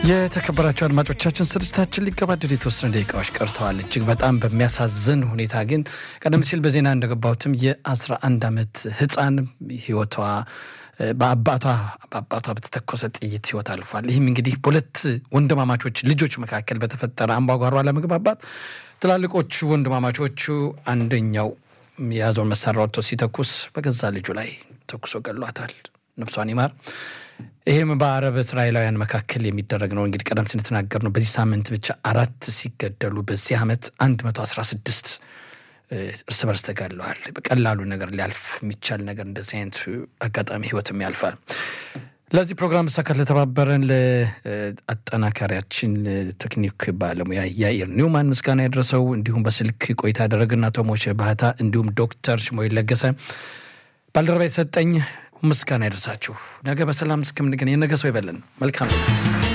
የተከበራቸው አድማጮቻችን ስርጭታችን ሊገባደድ የተወሰኑ ደቂቃዎች ቀርተዋል። እጅግ በጣም በሚያሳዝን ሁኔታ ግን ቀደም ሲል በዜና እንደገባሁትም የ11 ዓመት ሕፃን ህይወቷ በአባቷ በአባቷ በተተኮሰ ጥይት ህይወት አልፏል። ይህም እንግዲህ በሁለት ወንድማማቾች ልጆች መካከል በተፈጠረ አምባጓሮ አለመግባባት ትላልቆቹ ወንድማማቾቹ አንደኛው የያዘውን መሳሪያ ወጥቶ ሲተኩስ በገዛ ልጁ ላይ ተኩሶ ገሏታል። ነፍሷን ይማር። ይህም በአረብ እስራኤላውያን መካከል የሚደረግ ነው። እንግዲህ ቀደም ሲል የተናገር ነው። በዚህ ሳምንት ብቻ አራት ሲገደሉ በዚህ ዓመት 116 እርስ በርስ ተጋድለዋል። በቀላሉ ነገር ሊያልፍ የሚቻል ነገር እንደዚህ አይነት አጋጣሚ ህይወትም ያልፋል። ለዚህ ፕሮግራም መሳካት ለተባበረን ለአጠናካሪያችን ቴክኒክ ባለሙያ ያኢር ኒውማን ምስጋና ያደረሰው እንዲሁም በስልክ ቆይታ ያደረግና ቶሞች ባህታ እንዲሁም ዶክተር ሽሞይ ለገሰ ባልደረባ የሰጠኝ ምስጋና ያደርሳችሁ። ነገ በሰላም እስከምንገናኝ የነገ ሰው ይበለን። መልካም ነት